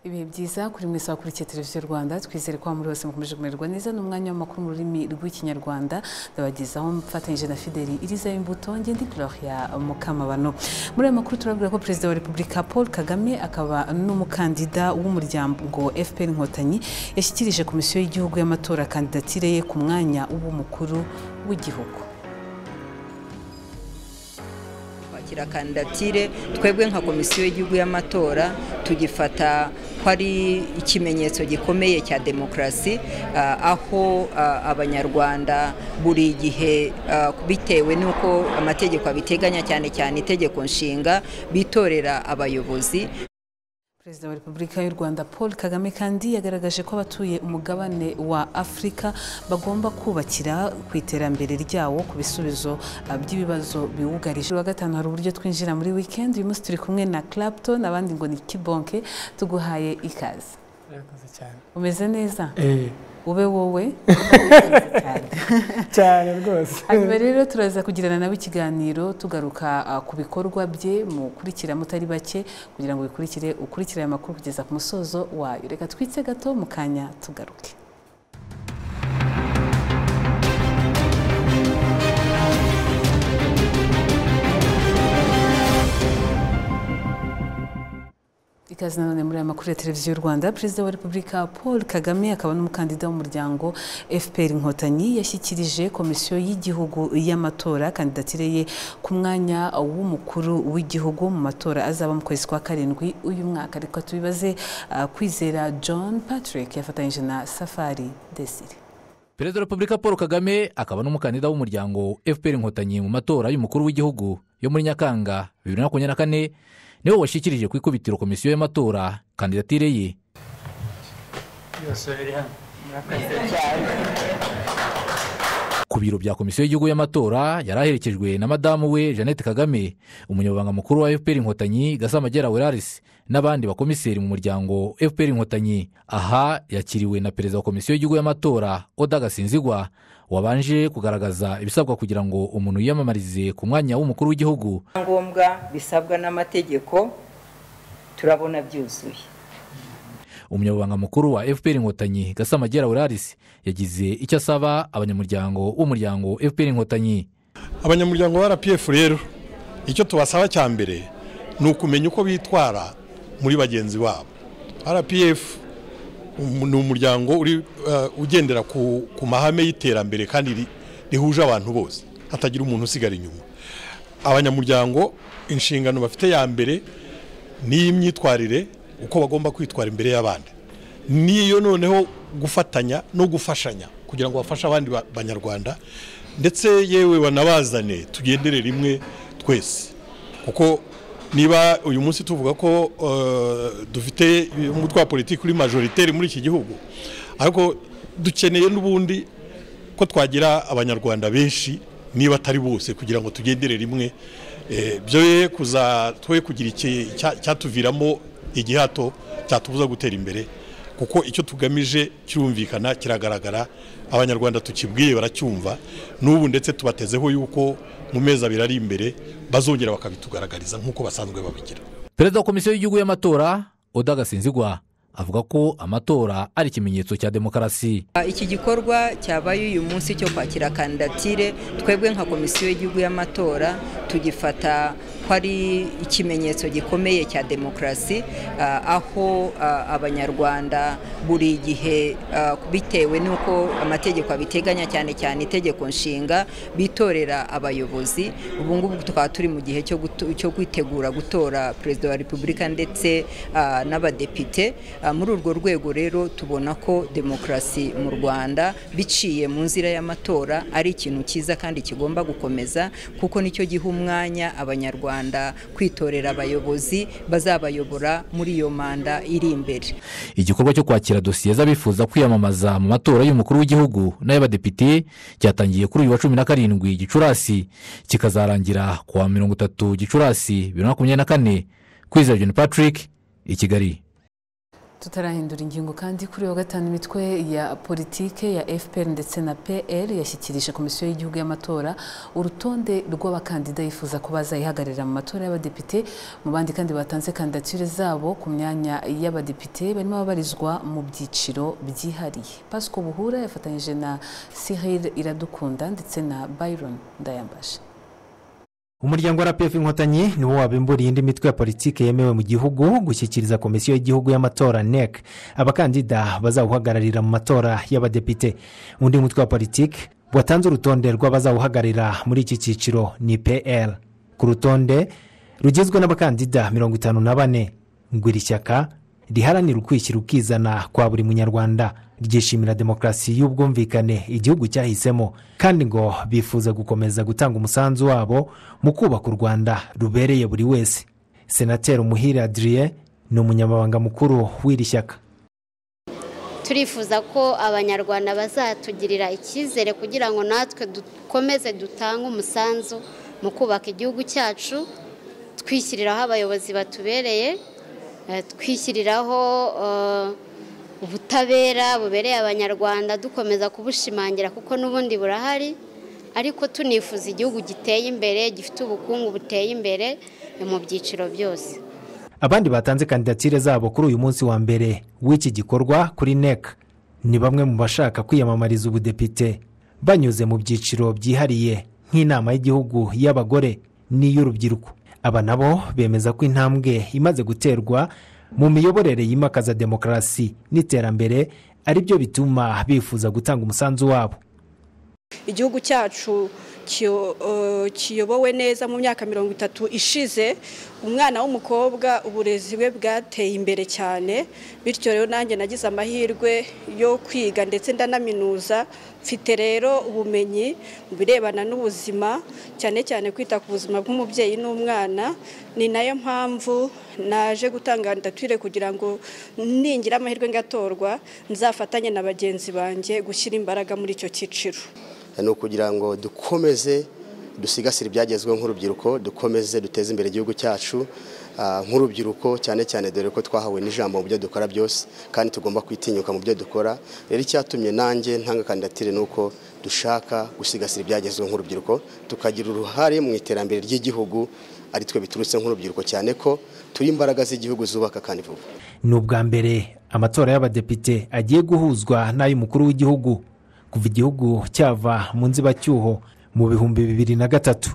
ibihe byiza kuri mwese wakurikiye televiziyo rwanda twizere ko muri bose mukomeje kumererwa neza ni umwanya w'amakuru mu rurimi rw'ikinyarwanda ndabagezaho mfatanyije na fideli iriza imbuto ngende gloria mukamabano muri ayo makuru turabwira ko perezida wa repubulika paul kagame akaba n'umukandida w'umuryango fpr inkotanyi yashyikirije komisiyo y'igihugu y'amatora kandidatire ye ku mwanya w'umukuru w'igihugu kwakira kandidatire twebwe nka komisiyo y'igihugu y'amatora tugifata ko ari ikimenyetso gikomeye cya demokarasi aho abanyarwanda buri gihe bitewe n'uko amategeko abiteganya cyane cyane itegeko nshinga bitorera abayobozi perezida wa repubulika y'u rwanda paul kagame kandi yagaragaje ko abatuye umugabane wa afurika bagomba kubakira ku iterambere ryawo ku bisubizo by'ibibazo biwugarije wa gatanu hari uburyo twinjira muri wikendi uyu munsi turi kumwe na clapton abandi ngo ni kibonke tuguhaye ikaze murakoze cyane umeze neza Eh, ube wowe cyane rwose hanyuma rero turaza kugirana nabo ikiganiro tugaruka ah, ku bikorwa bye mukurikira mutari bake kugira ngo bikurikire ukurikire aya makuru kugeza ku musozo wayo reka twitse gato mu kanya tugaruke ikaze nanone muri aya makuru ya televiziyo y'u rwanda perezida wa repubulika paul kagame akaba n'umukandida w'umuryango fpr inkotanyi yashyikirije komisiyo y'igihugu y'amatora kandidatire ye ku mwanya w'umukuru w'igihugu mu matora azaba mu kwezi kwa karindwi uyu mwaka reka tubibaze ah, kwizera john patrick yafatanyije na safari desire perezida wa repubulika paul kagame akaba n'umukandida w'umuryango fpr inkotanyi mu matora y'umukuru w'igihugu yo muri nyakanga bibiri na makumyabiri na kane niwe washyikirije ku ikubitiro komisiyo y'amatora kandidatire ye byose biri hano murakoze ku biro bya komisiyo y'igihugu y'amatora yari aherekejwe na madamu we jeannette kagame umunyamabanga mukuru wa fpr inkotanyi gasamagera weraris n'abandi bakomiseri mu muryango fpr inkotanyi aha yakiriwe na perezida wa komisiyo y'igihugu y'amatora oda gasinzigwa wabanje kugaragaza ibisabwa kugira ngo umuntu yiyamamarize ku mwanya w'umukuru w'igihugu ngombwa bisabwa n'amategeko turabona byuzuye umunyamabanga mukuru wa fpr inkotanyi gasamagera weraris yagize icyo asaba abanyamuryango w'umuryango fpr inkotanyi abanyamuryango ba rpf rero icyo tubasaba cya mbere ni ukumenya uko bitwara muri bagenzi babo rpf um- ni umuryango uri eh, ugendera ku, ku mahame y'iterambere kandi ri- rihuje abantu bose hatagira umuntu usigara inyuma abanyamuryango inshingano bafite ya mbere ni iy'imyitwarire uko bagomba kwitwara imbere y'abandi n'iyo noneho gufatanya no gufashanya kugira ngo bafashe abandi ba- banyarwanda ndetse yewe banabazane tugendere rimwe twese kuko niba uyu munsi tuvuga ko eh, dufite umutwe wa politiki uri majoritaire muri iki gihugu ariko dukeneye n'ubundi ko twagira abanyarwanda benshi niba atari bose kugira ngo tugendere rimwe Eh, byo ye kuza twe kugira iki- icya- cyatuviramo igihato cyatubuza gutera imbere kuko icyo tugamije kirumvikana kiragaragara abanyarwanda tukibwiye baracyumva n'ubu ndetse tubatezeho yuko mu mezi abiri ari imbere bazongera bakabitugaragariza nk'uko basanzwe babigira perezida wa komisiyo y'igihugu y'amatora oda gasinzigwa avuga ko amatora ari ikimenyetso cya demokarasi iki gikorwa cyabaye uyu munsi cyo kwakira kandidatire twebwe nka komisiyo y'igihugu y'amatora tugifata ko ari ikimenyetso gikomeye cya demokarasi aho ah, abanyarwanda buri gihe ah, bitewe n'uko amategeko abiteganya cyane cyane itegeko nshinga bitorera abayobozi ubu ngubu tukaba turi mu gihe cyo guto- cyo kwitegura gutora perezida wa repubulika ndetse ah, n'abadepite Ah, muri urwo rwego rero tubona ko demokarasi mu rwanda biciye mu nzira y'amatora ari ikintu cyiza kandi kigomba gukomeza kuko nicyo giha umwanya abanyarwanda kwitorera abayobozi bazabayobora muri iyo manda iri imbere igikorwa cyo kwakira dosiye z'abifuza kwiyamamaza mu matora y'umukuru w'igihugu n'ay'abadepite cyatangiye kuri uyu wa cumi na karindwi gicurasi kikazarangira ku wa mirongo itatu gicurasi bibiri na makumyabiri na kane kwizera john patrick i kigali tutarahindura ingingo kandi kuri wa gatanu imitwe ya politike ya fpr ndetse na pl yashyikirije komisiyo y'igihugu y'amatora urutonde rw'abakandida yifuza ko bazayihagararira mu matora y'abadepite mu bandi kandi batanze kandidatire zabo ku myanya y'abadepite barimo ababarizwa mu byiciro byihariye pasco buhura yafatanyije na cyril iradukunda ndetse na byron ndayambashe umuryango wa rpf inkotanyi niwo wabimburiye indi mitwe ya politiki yemewe mu gihugu gushyikiriza komisiyo y'igihugu y'amatora nec abakandida bazawuhagararira mu matora y'abadepite undi mutwe wa politiki watanze urutonde rw'abazawuhagararira muri iki cyiciro ni pl ku rutonde rugizwe n'abakandida mirongo itanu na bane ngo iri shyaka riharanira ukwishyira ukizana kwa buri munyarwanda ryishimira demokarasi y'ubwumvikane igihugu cyahisemo kandi ngo bifuza gukomeza gutanga umusanzu wabo mu kubaka u rwanda rubereye buri wese senateri umuhire adriye ni umunyamabanga mukuru w'iri shyaka turifuza ko abanyarwanda bazatugirira icyizere kugira ngo natwe dukomeze dutange umusanzu mu kubaka igihugu cyacu twishyiriraho abayobozi batubereye eh, twishyiriraho eh, ubutabera bubereye abanyarwanda dukomeza kubushimangira kuko n'ubundi burahari ariko tunifuza igihugu giteye imbere gifite ubukungu buteye imbere eh, mu byiciro byose abandi batanze kandidatire zabo kuri uyu munsi wa mbere w'iki gikorwa kuri nec ni bamwe mu bashaka kwiyamamariza ubudepite banyuze mu byiciro byihariye nk'inama y'igihugu y'abagore n'iy'urubyiruko aba nabo bemeza ko intambwe imaze guterwa mu miyoborere yimakaza demokarasi n'iterambere ari byo bituma bifuza gutanga umusanzu wabo igihugu cyacu kiyo- eh, kiyobowe neza mu myaka mirongo itatu ishize umwana w'umukobwa uburezi bwe bwateye imbere cyane bityo rero nanjye nagize amahirwe yo kwiga ndetse ndanaminuza mfite rero ubumenyi mu birebana n'ubuzima cyane cyane kwita ku buzima bw'umubyeyi n'umwana ni nayo mpamvu naje gutanga kandidatire kugira ngo ningira amahirwe ngatorwa nzafatanye na bagenzi banjye gushyira imbaraga muri icyo cyiciro ni ukugira ngo dukomeze dusigasire ibyagezweho nk'urubyiruko dukomeze duteze imbere igihugu cyacu ah, nk'urubyiruko cyane cyane dore ko twahawe n'ijambo mu byo dukora byose kandi tugomba kwitinyuka mu byo dukora rero icyatumye nanjye ntanga kandidatire ni uko dushaka gusigasira ibyagezweho nk'urubyiruko tukagira uruhare mu iterambere ry'igihugu ari twe biturutse nk'urubyiruko cyane ko turi imbaraga z'igihugu zubaka kandi vuba ni ubwa mbere amatora y'abadepite agiye guhuzwa n'ay'umukuru w'igihugu kuva igihugu cyava mu nzibacyuho mu bihumbi bibiri na gatatu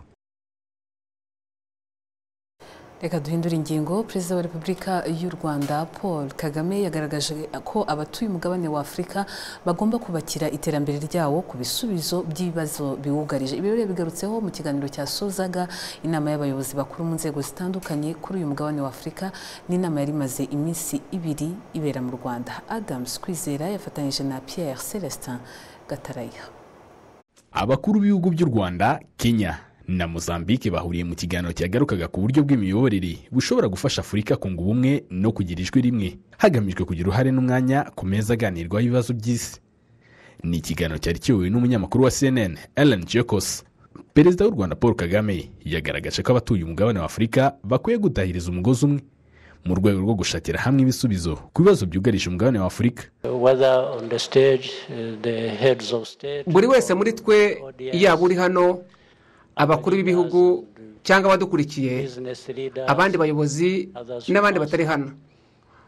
reka duhindure ingingo perezida wa repubulika y'u rwanda paul kagame yagaragaje ko abatuye umugabane wa afurika bagomba kubakira iterambere ryawo ku bisubizo by'ibibazo biwugarije ibi rero yabigarutseho mu kiganiro cyasozaga inama y'abayobozi bakuru mu nzego zitandukanye kuri uyu mugabane wa afurika n'inama yari imaze iminsi ibiri ibera mu rwanda adams kwizera yafatanyije na pierre celestin gatarayiha abakuru b'ibihugu by'u rwanda kenya na mozambique bahuriye mu kiganiro cyagarukaga ku buryo bw'imiyoborere bushobora gufasha afurika kunga ubumwe no kugira ijwi rimwe hagamijwe kugira uruhare n'umwanya ku meza aganirwaho ibibazo by'isi ni ikiganiro cyari kiyobowe n'umunyamakuru wa cnn ellen jacobs perezida w'u rwanda paul kagame yagaragaje ko abatuye umugabane wa afurika bakwiye gutahiriza umugozi umwe mu rwego rwo gushakira hamwe ibisubizo ku bibazo byugarije umugabane wa afurika whether on the stage, uh, the heads of state, buri wese muri twe yaba uri hano abakuru b'ibihugu cyangwa abadukurikiye business leaders, abandi bayobozi n'abandi batari hano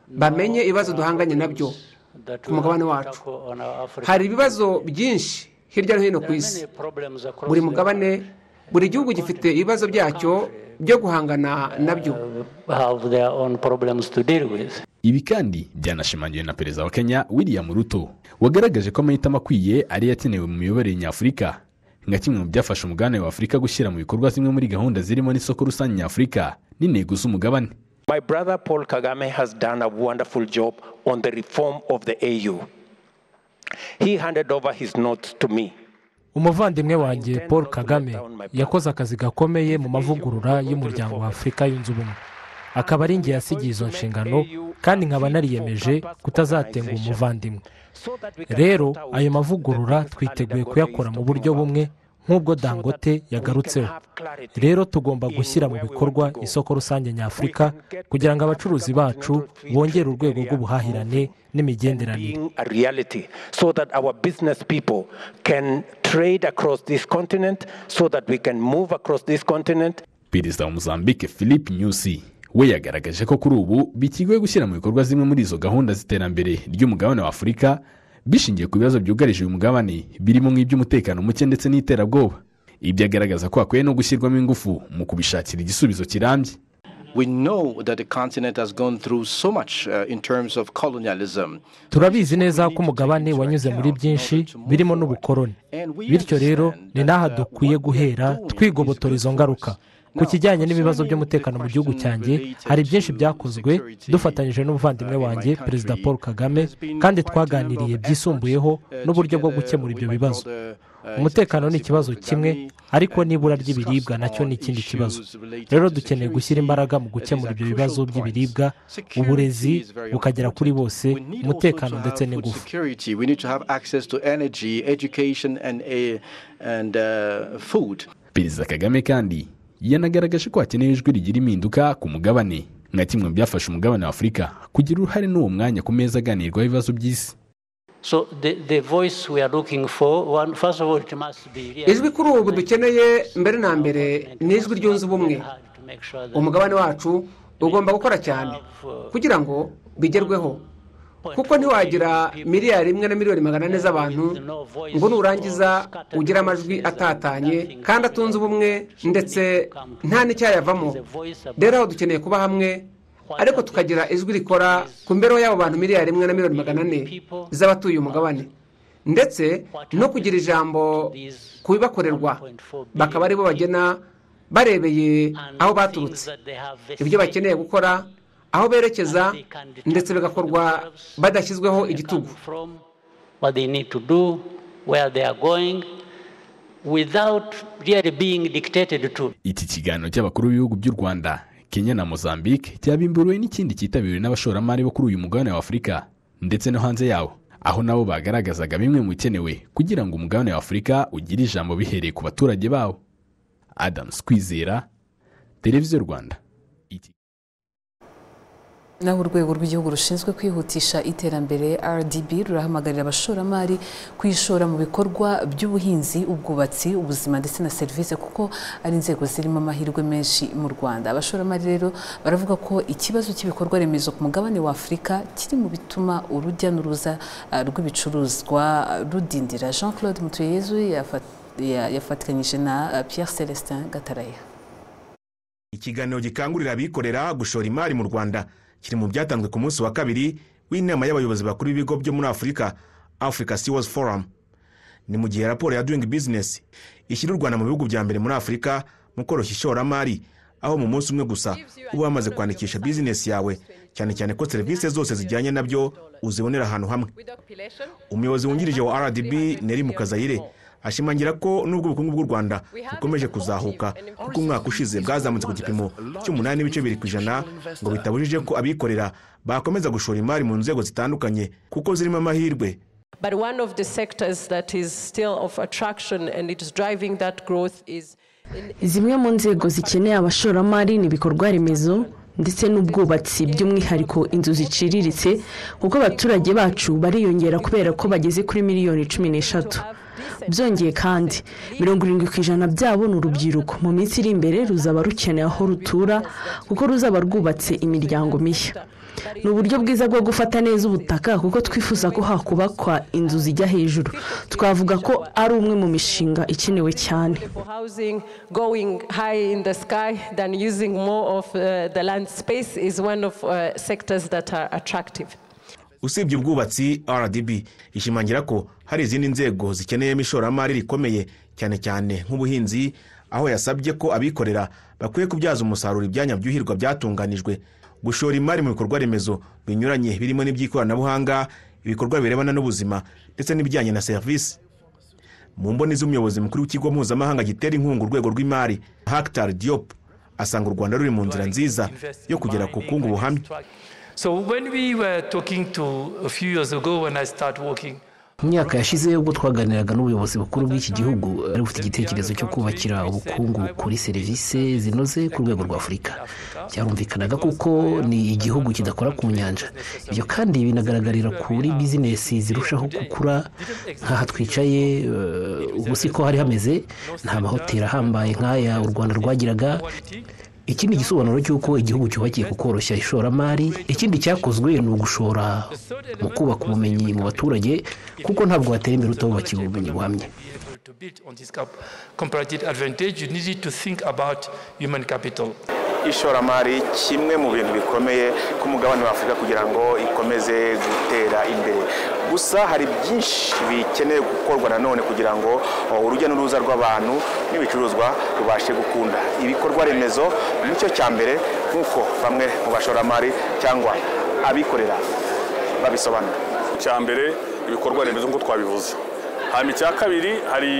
bamenye ibibazo duhanganye nabyo that ku mugabane we have to wacu. tackle on our African- hari ibibazo byinshi hirya no hino ku isi Many problems across buri the mugabane buri gihugu gifite ibibazo byacyo byo guhangana nabyo world have their own problems to deal with. ibi kandi byanashimangiwe na perezida wa kenya william ruto wagaragaje ko amahitamo akwiye ariyo akenewe mu miyoborere nyafurika nka kimwe mu byafasha umugabane wa afurika gushyira mu bikorwa zimwe muri gahunda zirimo n'isoko rusange nyafurika n'intego z'umugabane My brother Paul Kagame has done a wonderful job on the reform of the AU. He handed over his notes to me. umuvandimwe wanjye paul kagame yakoze akazi gakomeye mu mavugurura y'umuryango wa afurika yunze ubumwe akaba ari njye yasigiye izo nshingano kandi nkaba nariyemeje kutazatenga umuvandimwe rero ayo mavugurura twiteguye kuyakora mu buryo bumwe nk'ubwo dangote yagarutseho rero tugomba gushyira mu bikorwa isoko rusange nyafurika kugira ngo abacuruzi bacu bongere urwego rw'ubuhahirane n'imigenderanire being a reality so that our business people can trade across this continent so that we can move across this continent perezida wa mozambique philippe nyusi we yagaragaje ko kuri ubu bikigoye gushyira mu bikorwa zimwe muri izo gahunda z'iterambere ry'umugabane wa afurika bishingiye ku bibazo byugarije uyu mugabane birimo nk'iby'umutekano muke ndetse n'iterabwoba ibyo agaragaza ko hakwiye no gushyirwamo ingufu mu kubishakira igisubizo kirambye We know that the continent has gone through so much uh, in terms of colonialism. turabizi neza ko umugabane wanyuze muri byinshi birimo n'ubukoroni bityo rero ni n'aha dukwiye guhera twigobotora izo ngaruka ku kijyanye n'ibibazo by'umutekano mu gihugu cyanjye hari byinshi byakozwe dufatanyije n'umuvandimwe wanjye perezida paul kagame kandi twaganiriye byisumbuyeho n'uburyo bwo gukemura ibyo bibazo umutekano ni ikibazo kimwe ariko n'ibura ry'ibiribwa nacyo ni ikindi kibazo rero dukeneye gushyira imbaraga mu gukemura ibyo bibazo by'ibiribwa uburezi bukagera kuri bose umutekano ndetse n'ingufu Security, we need to have access to energy, education, and, uh, and uh, food. perezida kagame kandi yanagaragaje ko hakenewe ijwi rigira impinduka ku mugabane nka kimwe mu byafasha umugabane wa afurika kugira uruhare n'uwo mwanya ku meza aganirwaho ibibazo by'isi So the, the voice we are looking for, one, first of all, it must be real. ijwi kuri ubu dukeneye mbere na mbere ni ijwi ryunze ubumwe Make sure that umugabane wacu ugomba gukora cyane kugira ngo bigerweho kuko ntiwagira miliyari imwe na miliyoni magana ane z'abantu ngo nurangiza ugire amajwi atatanye kandi atunze ubumwe ndetse nta n'icyayavamo rero aho dukeneye kuba hamwe ariko tukagira ijwi rikora ku mibereho y'abo bantu miliyari imwe na miliyoni magana ane z'abatuye umugabane ndetse no kugira ijambo ku bibakorerwa bakaba aribo bagena barebeye aho baturutse ibyo bakeneye gukora aho berekeza ndetse bigakorwa badashyizweho igitugu from what they need to do, where they are going, without really being dictated to. iki kiganiro cy'abakuru b'ibihugu by'u rwanda kenya na mozambique cyabimburiwe n'ikindi cyitabiriwe n'abashoramari bo kuri uyu mugabane wa afurika ndetse no hanze yawo aho nabo bagaragazaga bimwe mu bikenewe kugira ngo umugabane wa afurika ugire ijambo bihereye ku baturage bawo adamu kwizera televiziyo rwanda naho urwego rw'igihugu rushinzwe kwihutisha iterambere rdb rurahamagarira abashoramari kwishora mu bikorwa by'ubuhinzi ubwubatsi ubuzima ndetse na serivisi kuko ari inzego zirimo amahirwe menshi mu rwanda abashoramari rero baravuga ko ikibazo cy'ibikorwa remezo ku mugabane wa afurika kiri mu bituma urujya n'uruza ah, rw'ibicuruzwa rudindira jean claude mutuyeyezu yafa- ya- yafatikanyije na ah, pierre celestin gataraya ikiganiro gikangurira abikorera gushora imari mu rwanda kiri mu byatanzwe ku munsi wa kabiri w'inama y'abayobozi bakuru b'ibigo byo muri afurika africa sewas forum ni mu gihe raporo ya doing business ishyira u rwanda mu bihugu bya mbere muri afurika mu koroshya ishoramari aho mu munsi umwe gusa uba wamaze kwandikisha bizinesi yawe cyane cyane ko serivisi zose zijyanye nabyo uzibonera ahantu hamwe umuyobozi wungirije wa rdb neri mukazayire ashimangira ko nubwo ubukungu bw'u rwanda bukomeje kuzahuka kuko umwaka ushize bwazamutse ku gipimo cy'umunani n'ibice biri ku ijana ngo bitabujije ko abikorera bakomeza gushora imari mu nzego zitandukanye kuko zirimo amahirwe But one of the sectors that is still of attraction and it is driving that growth is zimwe mu nzego zikeneye abashoramari ni ibikorwa remezo ndetse n'ubwubatsi by'umwihariko inzu ziciriritse kuko abaturage bacu bariyongera kubera ko bageze kuri miliyoni cumi n'eshatu byongeye kandi mirongo irindwi ku ijana byabo ni urubyiruko mu minsi iri imbere ruzaba rukeneye aho rutura kuko ruzaba rwubatse imiryango mishya ni uburyo bwiza bwo gufata neza ubutaka kuko twifuza ko hakubakwa inzu zijya hejuru twavuga ko ari umwe mu mishinga ikenewe cyane for housing going high in the sky than using more of uh, the land space is one of uh, sectors that are attractive. usibye ubwubatsi rdb ishimangira ko hari izindi nzego zikeneyemo ishoramari rikomeye cyane cyane nk'ubuhinzi aho yasabye ko abikorera bakwiye kubyaza umusaruro ibyanya byuhirwa byatunganijwe gushora imari mu bikorwa remezo binyuranye birimo n'iby'ikoranabuhanga ibikorwa birebana n'ubuzima ndetse n'ibijyanye na serivisi mu mboni z'umuyobozi mukuru w'ikigo mpuzamahanga gitera inkunga urwego rw'imari hakitar diop asanga u rwanda ruri mu nzira nziza yo kugera ku bukungu buhamye So when we were talking to a few years ago when I started working mu myaka yashize ubwo twaganiraga n'ubuyobozi bukuru bw'iki gihugu ari bufite igitekerezo cyo kubakira ubukungu kuri serivisi zinoze ku rwego rwa afurika byarumvikanaga kuko ni igihugu kidakora ku nyanja ibyo kandi binagaragarira kuri bizinesi zirushaho gukura nk'aha twicaye eh, ubu si ko hari hameze nta mahoteli ahambaye nk'aya u rwanda rwagiraga iki ni igisobanuro cy'uko igihugu cyubakiye ku koroshya ishoramari ikindi cyakozwe ni ugushora mu kubaka ubumenyi mu baturage kuko ntabwo watera imbere utabubakiye ubumenyi buhamye to build on this cap- comparative advantage, you need to think about human capital. ishoramari kimwe mu bintu bikomeye ku mugabane wa afurika kugira ngo ikomeze gutera imbere gusa hari byinshi bikeneye gukorwa nanone kugira ngo oh, urujya n'uruza rw'abantu n'ibicuruzwa rubashe gukunda ibikorwa remezo nicyo cya mbere nk'uko bamwe mu bashoramari cyangwa abikorera babisobanura icya mbere ibikorwa remezo nk'uko twabivuze hanyuma icya kabiri hari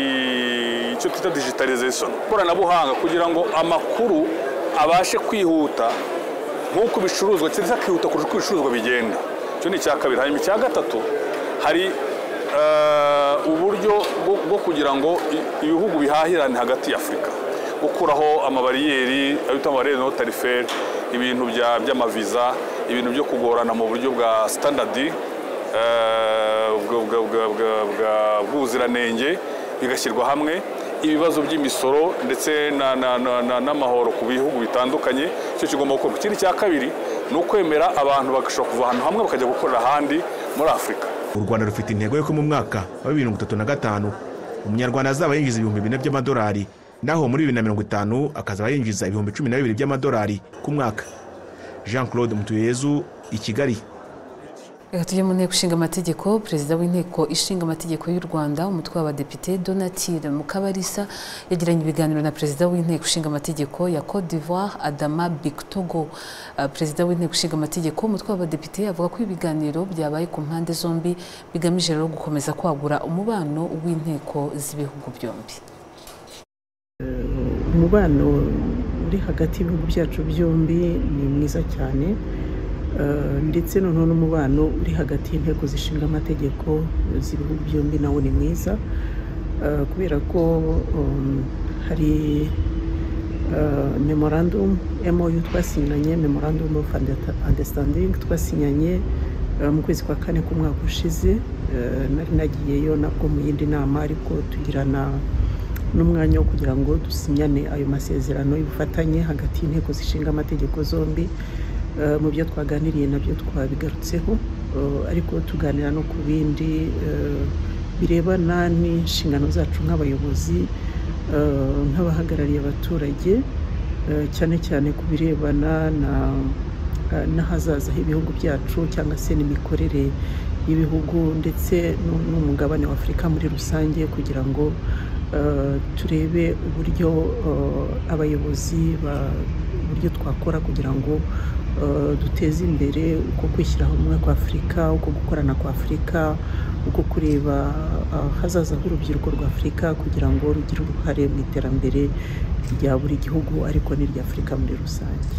icyo twita digitalization ikoranabuhanga kugira ngo amakuru abashe kwihuta nk'uko ibicuruzwa cyangwa se akihuta kurusha uko ibicuruzwa bigenda icyo ni icya kabiri hanyuma icya gatatu hari eh, uburyo bwo- bwo kugira ngo i- ibihugu bihahirane hagati ya afurika gukuraho amabariyeri ayo bita amabariyeri no tariferi ibintu bya- by'amaviza ibintu byo kugorana mu buryo bwa sitandadi eh, ubwo- ubwo- ubwo- ubwo- ubwo- bw'ubuziranenge bigashyirwa hamwe ibibazo by'imisoro ndetse na- na- na- na- n'amahoro ku bihugu bitandukanye icyo kigomba gukorwa ikindi cya kabiri ni ukwemera abantu bagashobora kuva ahantu hamwe bakajya gukorera ahandi muri afurika u rwanda rufite intego y'uko mu mwaka wa bibiri mirongo itatu na gatanu umunyarwanda azaba yinjiza ibihumbi bine by'amadolari naho muri bibiri na mirongo itanu akazaba yinjiza ibihumbi cumi na bibiri by'amadolari ku mwaka jean claude mutuyezu i kigali reka tujye mu nteko ishinga amategeko perezida w'inteko ishinga amategeko y'u rwanda umutwe w'abadepite donatire mukabarisa yagiranye ibiganiro na perezida w'inteko ishinga amategeko ya cote d'ivoire adama bictogo Ah, perezida w'inteko ishinga amategeko umutwe w'abadepite avuga ko ibiganiro byabaye ku mpande zombi bigamije rero gukomeza kwagura umubano w'inteko z'ibihugu byombi umubano uri hagati y'ibihugu byacu byombi ni mwiza cyane Eh, ndetse noneho n'umubano uri hagati y'inteko zishinga amategeko z'ibihugu byombi nawo ni mwiza Eh, kubera ko um, hari eh, memorandum MOU twasinyanye memorandum of Under- understanding twasinyanye eh, mu kwezi kwa kane k'umwaka ushize Eh, nari nagiyeyo nabwo mu yindi nama ariko tugirana n'umwanya wo kugira ngo dusinyane ayo masezerano y'ubufatanye hagati y'inteko zishinga amategeko zombi Eh, mu byo twaganiriye nabyo twabigarutseho Eh, ariko tuganira no ku bindi eh, birebana n'inshingano zacu nk'abayobozi eh, nk'abahagarariye abaturage eh, cyane cyane ku birebana na eh, n'ahazaza h'ibihugu byacu cyangwa se n'imikorere y'ibihugu ndetse n'u- n'umugabane wa afurika muri rusange kugira ngo eh, turebe uburyo eh, abayobozi ba- uburyo twakora kugira ngo eh, duteze imbere uko kwishyira hamwe kwa afurika uko gukorana kwa afurika uko kureba ahazaza h'urubyiruko rwa afurika kugira ngo rugire uruhare mu iterambere rya buri gihugu ariko n'irya afurika muri rusange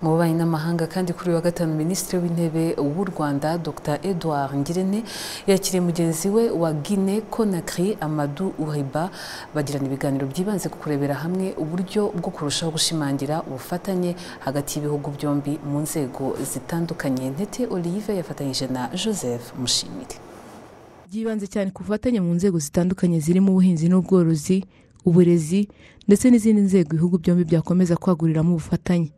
mu bubanyi n'amahanga kandi kuri uyu wa gatanu minisitiri w'intebe w'u rwanda dr edouard ngirente yakiriye mugenzi we wa guine conakry amadou uriba bagirana ibiganiro byibanze ku kurebera hamwe uburyo bwo kurushaho gushimangira ubufatanye hagati y'ibihugu byombi mu nzego zitandukanye ntete olive yafatanyije na joseph mushimire byibanze cyane ku bufatanye mu nzego zitandukanye zirimo ubuhinzi n'ubworozi uburezi ndetse n'izindi nzego ibihugu byombi byakomeza kwaguriramo ubufatanye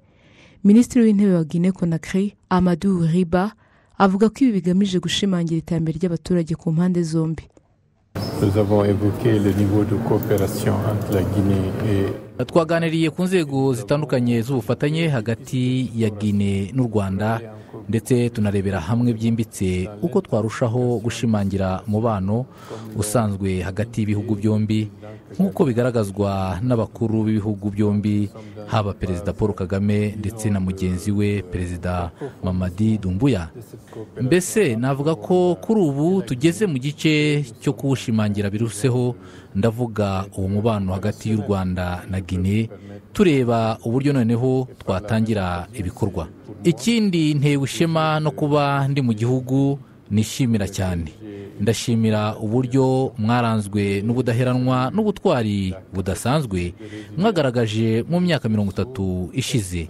minisitiri w'intebe wa guinea conakry amadou riba avuga ko ibi bigamije gushimangira iterambere ry'abaturage ku mpande zombi Nous avons évoqué le niveau de coopération entre la Guinée et twaganiriye ku nzego zitandukanye z'ubufatanye hagati ya gine n'u rwanda ndetse tunarebera hamwe byimbitse uko twarushaho gushimangira umubano usanzwe hagati y'ibihugu byombi nk'uko bigaragazwa n'abakuru b'ibihugu byombi haba perezida paul kagame ndetse na mugenzi we perezida mamadi dumbuya mbese navuga ko kuri ubu tugeze mu gice cyo kuwushimangira biruseho ndavuga uwo mubano hagati y'u rwanda na gine tureba uburyo noneho twatangira ibikorwa ikindi ntewe ishema no kuba ndi mu gihugu nishimira cyane ndashimira uburyo mwaranzwe n'ubudaheranwa n'ubutwari budasanzwe mwagaragaje mu myaka mirongo itatu ishize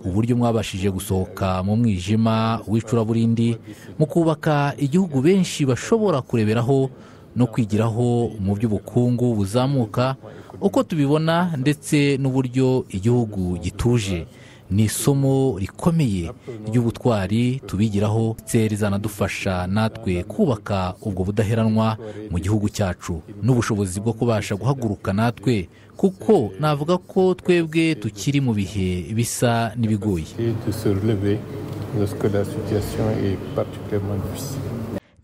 uburyo mwabashije gusohoka mu mwijima w'icuraburindi mu kubaka igihugu benshi bashobora kureberaho no kwigiraho mu by'ubukungu buzamuka uko tubibona ndetse n'uburyo igihugu gituje ni isomo rikomeye ry'ubutwari tubigiraho ndetse rizanadufasha natwe kubaka ubwo budaheranwa mu gihugu cyacu n'ubushobozi bwo kubasha guhaguruka natwe kuko navuga ko twebwe tukiri mu bihe bisa n'ibigoye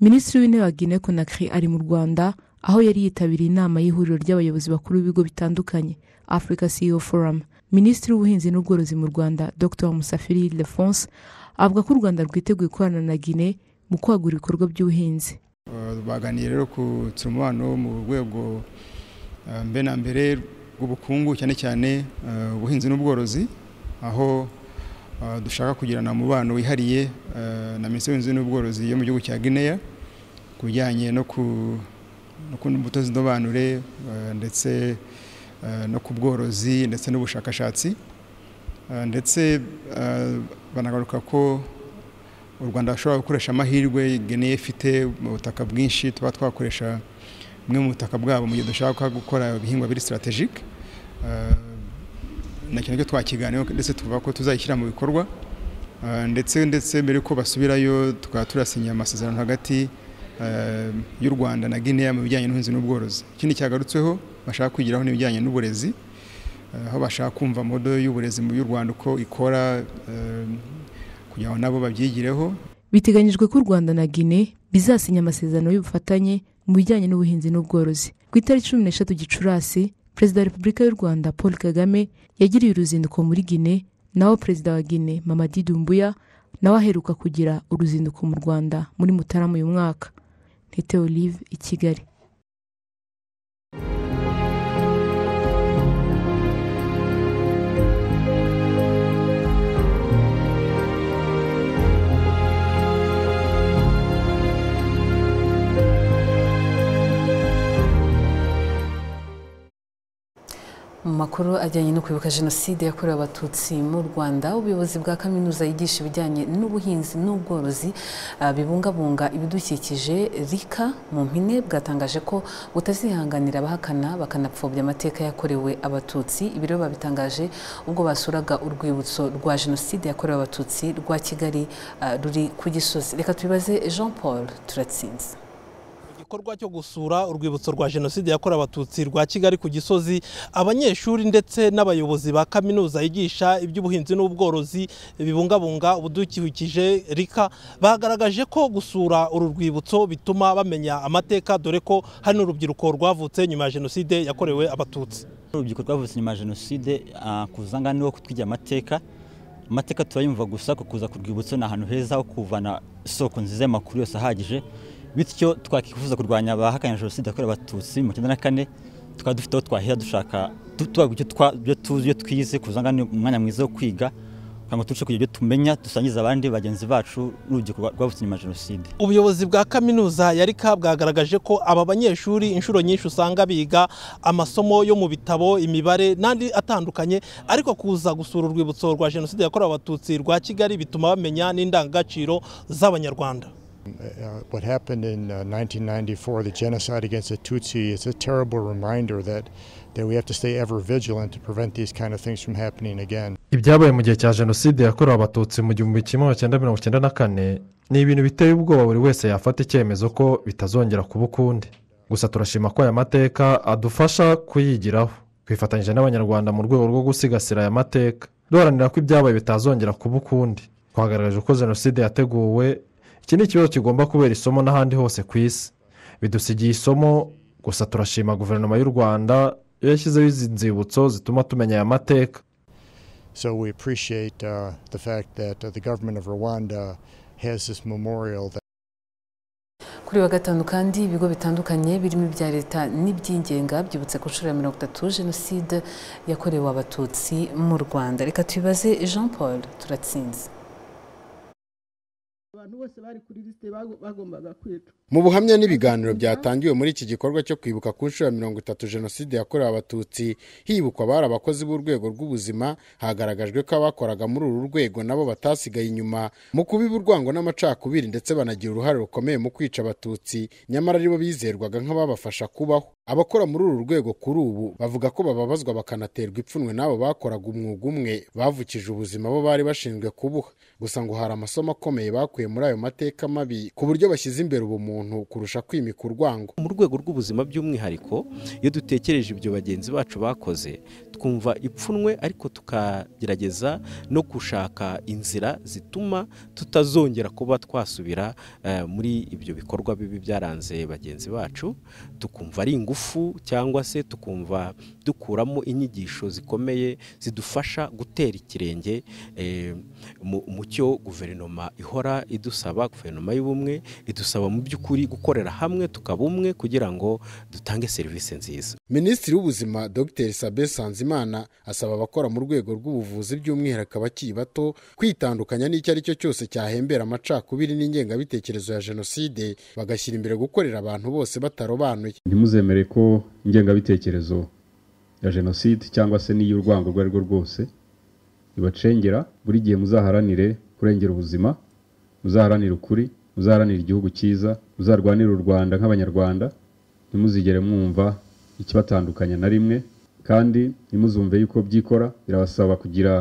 minisitiri w'intebe wa guinea conakry ari mu rwanda aho yari yitabiriye inama y'ihuriro ry'abayobozi bakuru b'ibigo bitandukanye africa ceo forum minisitiri w'ubuhinzi n'ubworozi mu rwanda dr musafiri lefonse avuga ko u rwanda rwiteguye gukorana na guinea mu kwagura ibikorwa by'ubuhinzi baganiye rero ku nsumubano mu rwego mbe na mbere rw'ubukungu cyane cyane ubuhinzi n'ubworozi aho dushaka kugirana umubano wihariye na minisitiri w'ubuhinzi n'ubworozi yo mu gihugu cya guinea ku bijyanye no ku mbuto z'indobanure ndetse no ku bworozi ndetse n'ubushakashatsi ndetse banagaruka ko u rwanda rushobora gukoresha amahirwe geneye ifite mu butaka bwinshi tuba twakoresha bumwe mu butaka bwabo mu gihe dushaka gukora ibihingwa biri sitarategike na cyane ko twakiganiraho ndetse tuvuga ko tuzayishyira mu bikorwa ndetse ndetse mbere yuko basubirayo tukaba turasinya amasezerano hagati y'u rwanda na guinea mu bijyanye n'ubuhinzi n'ubworozi ikindi cyagarutsweho bashaka kwigiraho n'ibijyanye n'uburezi aho bashaka kumva modo y'uburezi mu y'u rwanda uko ikora kugira ngo nabo babyigireho biteganyijwe ko u rwanda na guinea bizasinya amasezerano y'ubufatanye mu bijyanye n'ubuhinzi n'ubworozi ku itariki cumi n'eshatu gicurasi perezida wa repubulika y'u rwanda paul kagame yagiriye uruzinduko muri guinea naho perezida wa guinea mamadi dumbuya nawe aheruka kugira uruzinduko mu rwanda muri mutarama uyu mwaka ntite olive i kigali mu makuru ajyanye no kwibuka jenoside yakorewe abatutsi mu rwanda ubuyobozi bwa kaminuza yigisha ibijyanye n'ubuhinzi n'ubworozi ah, bibungabunga ibidukikije rika mu mpine bwatangaje ko butazihanganira abahakana bakanapfobya amateka yakorewe abatutsi ibi rero babitangaje ubwo basuraga urwibutso rwa jenoside yakorewe abatutsi rwa kigali ah, ruri ku gisozi reka tubibaze jean paul turatsinze igikorwa cyo gusura urwibutso rwa jenoside yakorewe abatutsi rwa kigali ku gisozi abanyeshuri ndetse n'abayobozi ba kaminuza yigisha iby'ubuhinzi n'ubworozi bibungabunga ubudukikije rika bagaragaje ko gusura uru rwibutso bituma bamenya amateka dore ko hari n'urubyiruko rwavutse nyuma ya jenoside yakorewe abatutsi urubyiruko rwavutse nyuma ya jenoside kuza ngana niwo kutwigira amateka amateka turayumva gusa kuza ku rwibutso ni ahantu heza ho kuvana isoko nziza y'amakuru yose ahagije bityo twakwifuza kurwanya abahakanye jenoside yakorewe abatutsi mu cyenda na kane tukaba dufite aho twahera dushaka ibyo tuzi ibyo twize kuzanga umwanya mwiza wo kwiga kugira ngo turushe kugira ibyo tumenya dusangiza abandi bagenzi bacu n'urubyiruko rwabutse nyuma ya jenoside ubuyobozi bwa kaminuza ya rika bwagaragaje ko aba banyeshuri inshuro nyinshi usanga biga amasomo yo mu bitabo imibare n'andi atandukanye ariko kuza gusura urwibutso rwa jenoside yakorewe abatutsi rwa kigali bituma bamenya n'indangagaciro z'abanyarwanda Uh, what happened in uh, 1994, the genocide against the Tutsi, is a terrible reminder that, that we have to stay ever vigilant to prevent these kind of things from happening again. ibyabaye mu gihe cya jenoside yakorewe abatutsi mu gihumbi kimwe magana mirongo icyenda na kane ni ibintu biteye ubwoba buri wese yafata icyemezo ko bitazongera kuba ukundi gusa turashima ko aya mateka adufasha kuyigiraho twifatanyije n'abanyarwanda mu rwego rwo gusigasira aya mateka duharanira ko ibyabaye bitazongera kuba ukundi twagaragaje ko jenoside yateguwe iki ni ikibazo kigomba kubera isomo n'ahandi hose ku isi bidusigiye isomo gusa turashima guverinoma y'u rwanda yashyizeho izi nzibutso zituma tumenya aya mateka so we appreciate uh, the fact that uh, the government of rwanda has this memorial that kuri wa gatanu kandi ibigo bitandukanye birimo ibya leta n'ibyingenga byibutse ku nshuro ya mirongo itatu jenoside yakorewe abatutsi mu rwanda reka tubibaze jean paul turatsinze abantu bose bari kuri lisite bagombaga kwicwa mu buhamya n'ibiganiro byatangiwe muri iki gikorwa cyo kwibuka ku nshuro ya mirongo itatu jenoside yakorewe abatutsi hibukwa abari abakozi b'urwego rw'ubuzima hagaragajwe ko abakoraga muri uru rwego nabo batasigaye inyuma mu kubiba urwango n'amacakubiri ndetse banagira uruhare rukomeye mu kwica abatutsi nyamara aribo bizerwaga nk'ababafasha kubaho abakora muri uru rwego kuri ubu bavuga ko bababazwa bakanaterwa ipfunwe n'abo bakoraga umwuga umwe bavukije ubuzima bo bari bashinzwe kubuha gusa ngo hari amasomo akomeye bakuye muri ayo mateka mabi ku buryo bashyize imbere ubumuntu kurusha kwimika urwango mu rwego rw'ubuzima by'umwihariko iyo dutekereje ibyo bagenzi bacu bakoze twumva ipfunwe ariko tukagerageza no gushaka inzira zituma tutazongera kuba twasubira eh, muri ibyo bikorwa bibi byaranze bagenzi bacu tukumva ari ingufu cyangwa se tukumva dukuramo inyigisho zikomeye zidufasha gutera ikirenge eh, mu cyo guverinoma ihora idusaba guverinoma y'ubumwe idusaba mu by'ukuri gukorera hamwe tukaba umwe kugira ngo dutange serivisi nziza minisitiri w'ubuzima dr sabe sanzimana asaba abakora mu rwego rw'ubuvuzi by'umwihariko abakiri bato kwitandukanya n'icyo ari cyo cyose cyahembera amacakubiri n'ingengabitekerezo ya jenoside bagashyira imbere gukorera abantu bose batarobanuye ntimuzemere ko ingengabitekerezo ya jenoside cyangwa se n'iy'urwango urwo ari rwo rwose ibacengera buri gihe muzaharanire kurengera ubuzima muzaharanire ukuri muzaharanire igihugu cyiza muzarwanire u rwanda nk'abanyarwanda ntimuzigere mwumva ikibatandukanya na rimwe kandi ntimuzumve yuko byikora birabasaba kugira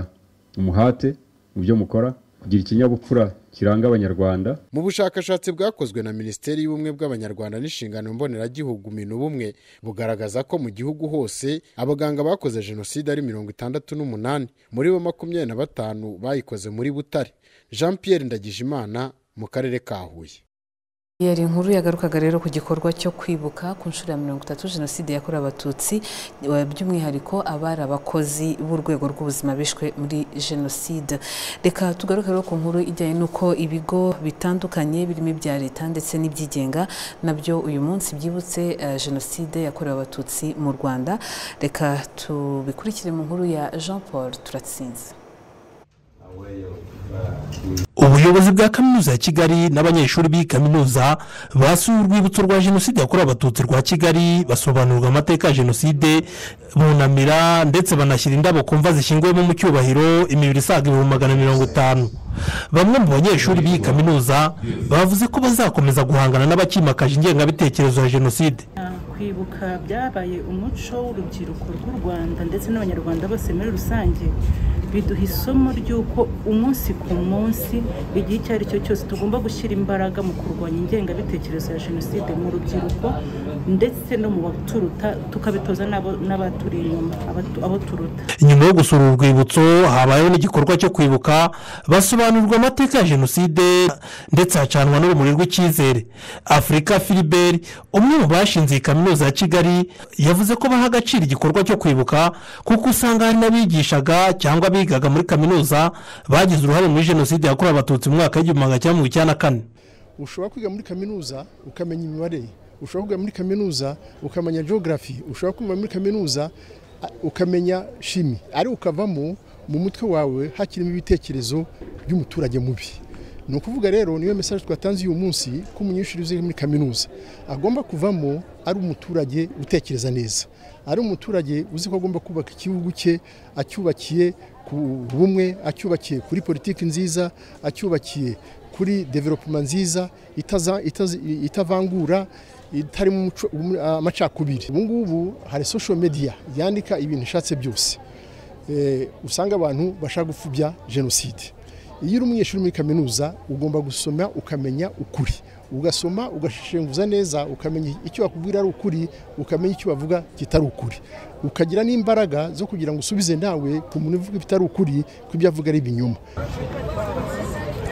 umuhate mu byo mukora kugira ikinyabupfura kiranga abanyarwanda mu bushakashatsi bwakozwe na minisiteri y'ubumwe bw'abanyarwanda n'inshingano mboneragihugu minubumwe bugaragaza ko mu gihugu hose abaganga bakoze jenoside ari mirongo itandatu n'umunani muri bo makumyabiri na batanu bayikoze muri butare jean pierre ndagijimana mu karere ka huye yari inkuru yagarukaga rero ku gikorwa cyo kwibuka ku nshuro ya mirongo itatu jenoside yakorewe abatutsi by'umwihariko abari abakozi b'urwego rw'ubuzima bishwe muri jenoside reka tugaruke rero ku nkuru ijyanye n'uko ibigo bitandukanye birimo ibya leta ndetse n'ibyigenga nabyo uyu munsi byibutse jenoside yakorewe abatutsi mu rwanda reka tubikurikire mu nkuru ya jean paul turatsinze ubuyobozi bwa kaminuza ya kigali n'abanyeshuri b'iyi kaminuza basuye urwibutso rwa jenoside yakorewe abatutsi rwa kigali basobanurirwa amateka ya jenoside bunamira ndetse banashyira indabo kumva zishyinguyemo mu cyubahiro imibiri isaga ibihumbi magana mirongo itanu bamwe mu banyeshuri b'iyi kaminuza bavuze ko bazakomeza guhangana n'abakimakaje ingengabitekerezo ya jenoside kwibuka byabaye umuco w'urubyiruko rw'u rwanda ndetse n'abanyarwanda bose muri rusange biduha isomo ry'uko umunsi ku munsi igihe icyo ari cyo cyose tugomba gushyira imbaraga mu kurwanya ingengabitekerezo ya jenoside mu rubyiruko ndetse no mu baturuta tukabitoza n'abaturi inyuma abo turuta nyuma yo gusura urwibutso habayeho n'igikorwa cyo kwibuka basobanurirwa amateka ya jenoside ndetse hacanwa n'urumuri rw'icyizere afurika filiberi umwe mu bashinze iyi kaminuza ya kigali yavuze ko baha agaciro igikorwa cyo kwibuka kuko usanga hari n'abigishaga cyangwa abiga bigaga muri kaminuza bagize uruhare muri jenoside yakorewe abatutsi mu mwaka w'igihumbi magana cyenda mirongo icyenda na kane ushobora kwiga muri kaminuza ukamenya imibare ushobora kwiga muri kaminuza ukamenya geogarafi ushobora kwiga muri kaminuza ukamenya shimi ariko ukavamo mu mutwe wawe hakirimo ibitekerezo by'umuturage mubi ni ukuvuga rero niyo mesaje twatanze uyu munsi ko umunyeshuri uziri muri kaminuza agomba kuvamo ari umuturage utekereza neza ari umuturage uzi ko agomba kubaka igihugu cye acyubakiye ku bumwe acyubakiye kuri politiki nziza acyubakiye kuri developuma nziza itavangura itarimo amacakubiri ubu ngubu hari social media yandika ibintu ishatse byose usanga abantu bashaka gupfubya jenoside iyo uri umunyeshuri muri kaminuza ugomba gusoma ukamenya ukuri ugasoma ugashishenguza neza ukamenya icyo bakubwira ari ukuri ukamenya icyo bavuga kitari ukuri ukagira n'imbaraga zo kugira ngo usubize nawe ku muntu uvuga ibitari ukuri ko ibyo avuga ari ibinyoma